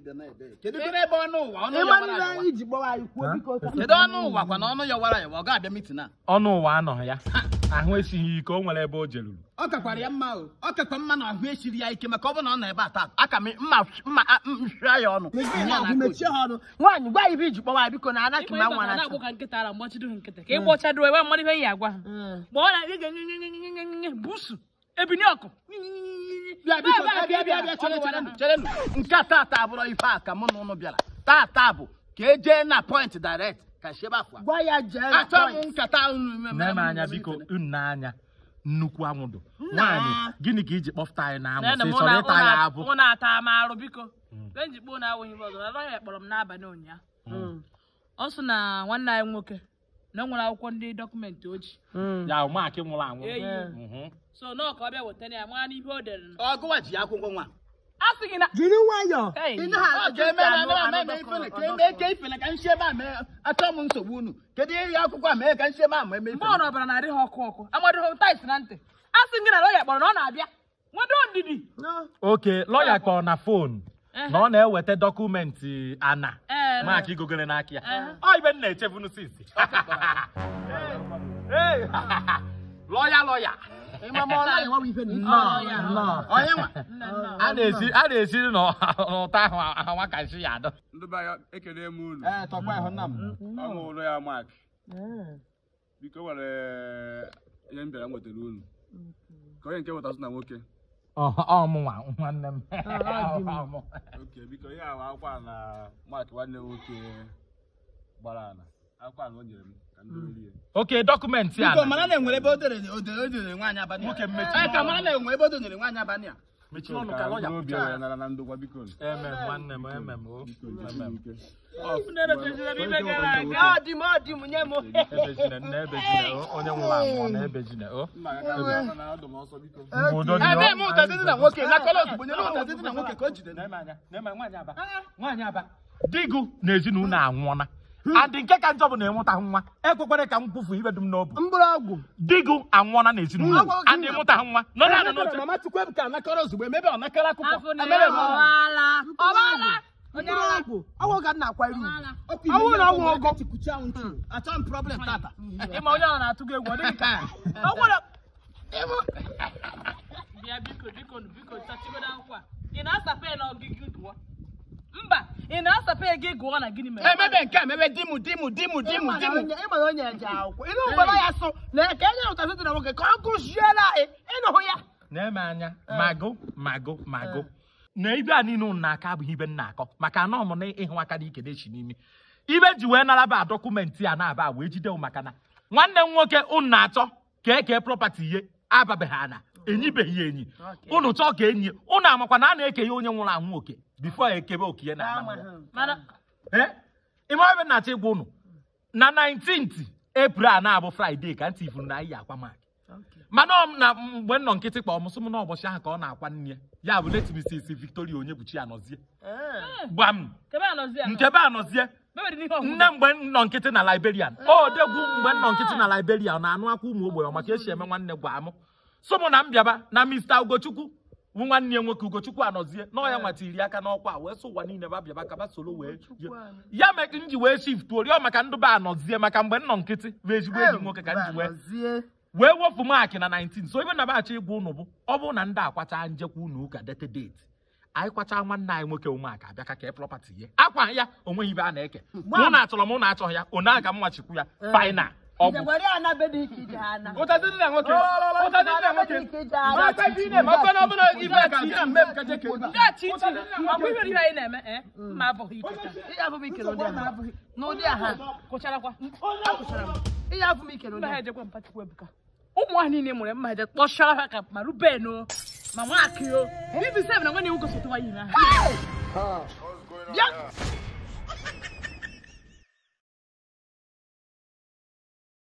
bịa na-ebe kedu kedu ebe ọnụ ụwa ọnụ ịma yọwara ndị yọwa anyị ji gbawa anyị kwuo biko ka kedu ọnụ ụwa kwa na ọnụ yọwara yọwa ọ ga-abịa mitin a ọnụ ụwa anọghị ya ahụ esighị ike o nwere ebe o jeruru ọ kakwara ya mma o ọ kakwa mma na ahụ esiri ya ike maka ọ bụ na ọ nọ ebe a taa aka m mma mma mfịa ya ọnụ mechie Ihe ha a ọgụ na-akụ mechie ha ọnụ nwaanyị gwa anyị ibe iji gbawa anyị biko na anaghị ịkwa ma ịkwa nwa ka na na-agwụ ka nkịta ara mgbachido ha nkịta ka ị gbọchadoro ebe mmadụ ihe ya agwa ha ma ọ na ị ga busu ebini ọkụ bịa biko bịa bịa bịa bịa chere chere chere nke a taata abụrụ ife a ka mụ na ụnụ bịara taata bụ ka e jee na point direct ka shebe afọ gwa ya jee na achọ m point. nkata unu nne m anya biko unu anya nnukwu anwụdụ nwaanyị gịnị ka iji kpọfụta anyị na anwụ sị chọrọ ịta ya abụ mụ na-ata m arụ biko mgbe njikpo na awụghị m ọzọ na ya kpọrọ m n'abalị ụnyaahụ ọ sị na nwanne anyị nwoke na o nwere akwụkwọ ndị dọkụmentị o ji Mm. ya ụmụaka nwụrụ anwụ eyi Mhm. so nọọ ka ọ bịa wetara ya mara n'ihe o dere ọgụwa ji akwụkwọ nwa a sị gị na jiri nwayọọ Hey. ị naghị ọ ajụ ga-eme ka na anụ- ana anụ eme dọkọ- ifele ka dọkọ- eme ke ifele ka nshebe a mee achọ m nsogbu unu kedu ihe akwụkwọ a mee ka nshebe a ma eme mgbe ifele ọ nọbara na-adị ha ọkụ ọkụ amadịghị tais na ntị a sị gị na lọya kpọrọ na ọ na-abịa nwedo ndidi No. oke lọya kpọrọ na fon na ọ na-eweta dọkụmentị ana Ee, maka igogere n'aka ya Ee. ọ ibe m na-echebunu sinsi Ee, lọya lọya ịma ma ọ naghị nwa ife na ife. Nnọọ, ya. nnọọ. onye nwa nne nna a na-esi a na-esiri n'ụtọ ahụ awa ka nsi ya adọ ndị be anyị ekele m unu ee tọkwa ịhụ nna m ọmụ ụlọ ya mak Mm. biko nwere ihe m bịara nwetara unu ka onye nke wetazụ na nwoke ọmụnwa nwanne m ọ dị m. Ọmụ. oke biko ihe ahụ akwụkwọ a na mak nwanne m nwoke gbara ana akwụkwọ a na o nyere m ka ndị orie oke dọkụmentị a biko mara na enwere ebe o dere o dere o dere nwaanyị abalị a. Nwoke mmechi Ee, ka mara na enwere ebe o dere nwaanyị abalị a mechiri ọnụ ka lọya obi pụta were nara na ndokwa biko eme m nwanne m eme m o biko eme m ike na-emechazira m ibe gara aga ọ dị m ọ dị m nye m ebejine nne ebejine o onye nwụrụ anwụ ọ na-ebejine o mma ya ka na adụ m ọsọ biko Mgbe udo dị ee ọ- na-eme ụtazị dị na nwoke na kọlọs bụ nyere ụtazị dị na nwoke ka o jide Na-eme anya, na-eme nwaanyị aba nwaanyị aba digu na ezinụlọ anwụọna adị nke ka njọ bụ na ịmụta nwa ekwekwere ka m kwufu ibe dum n'obu mgbọrọgwụ digu anwụọna na ezinụlọ adị ịmụta nwa nọ na n'oche mama tukwu ebuka anakọrọ ozugbo emebe ọ nakọrọ akụkọ afọ na emebe ya ọ ọwaala ọwaala mgbọrọgwụ ọgwụ ka m na-akwari ugwu ọkụ Ọ bụrụ na ọ nwụ ọgọ tikuchi anwụ ntụ achọ m problem tata ịma onye ọ na-atụ gị egwu ọ dịghị ka ọ gwara bịa biko biko nụ, biko chachigodo akwụkwọ a ị na-asape na ọgịgị gụọ mba ị na-asape gị gụọ na gịnị mere emebe nke a emebe dimu dimu dimu dimu dimu ịma na onye eje akwụkwọ ịnụ mgbọrọ ya sụ na ka enye ụtazị dị na nwoke ka ọ gụziela anyị ịnụhụ ya na-eme anya mago mago mago na ibe a niile ụnụ na-aka abụghị ibe m na-akọ maka anọ m na ịhụ aka n'ike dechi n'ime ibe ji wee naraba dọkụmentị a na-aba wee jide m maka na nwanne m nwoke ụnụ na-achọ ka eke prọpati ihe ababeghị ana enyibeghị ya enyi ụnụ chọọ ka enyi ụnụ amakwa na a na-eke ya onye nwụrụ anwụ oke bifo ekebe oke ya na ana mmụọ. mana ime ebe na-achọ ịgwa ụnụ na 19th April a na-abụ Fraịde ka ntị ifuru na anyị akwa maka mana ọ m na mgbe m nọ nkịtị kpọ m sị m na ụbọchị ahụ ka ọ na-akwa nne ya ya bụ letimisisi Victoria onye buchi anọzie gwa m kebe anọzi anọ nke be anọzie mebere n'ihe ọgwụgwụ nne mgbe m nọ nkịtị na Liberian o degwu mgbe m nọ nkịtị na Liberian na-anụ akwa ụmụ ogbenye maka esi eme nwanne gwa m so mụ na m bịaba na Mr. Ugochukwu bụ nwanne ya nwoke Ugochukwu anọzie na ọ ya nwata iri aka n'ọkwa a, wee sị ụwa niile ba bịaba ka ba soro wee ya mee ka m ji wee shift rịọ maka ndụba anọzie maka mgbe m nọ nkịtị bụ ezigbo enyi m nwoke ka m ji wee Gọzie. wee wepụ maakị na 19 so ebe na baachọ ịgwa ụnụ bụ ọ bụrụ na ndị akwacha njekwa ụnụ ụka dete deti anyị kwacha nwanne anyị nwoke ụmụaka abịa ka kee prọpati ihe akwa ya onweghị ibe a na-eke mụ na achọrọ m ụnụ achọghị ya one aga m nwachikwu ya faina ọgwụ Njekwere ya na be dị ike ije ha na. ụtazị dị na nwoke ụtazị dị na nwoke Ọkwa ibe ị na-eme, ọkwa na ọ bụla ibe a ka ihe a mmemme ka jeke ebe a. ndị a chi chi ọkwa ibe ihe anyị na-eme ee mma abụghị iketa Ihe afụ m ike n'ụdị aha. N'ụdị aha. kụcharakwa Akụchara m. Ihe afụ m ike n'ụdị mma ha aha. ejekwa mpachikwa ebuka ụmụ nwaanyị niile mụrụ mma ha eje kpọchara ha ka ma ruben o ma nwaakị o bibi sef na nwanne iwu gosipụta nwaanyị na ha Bịa.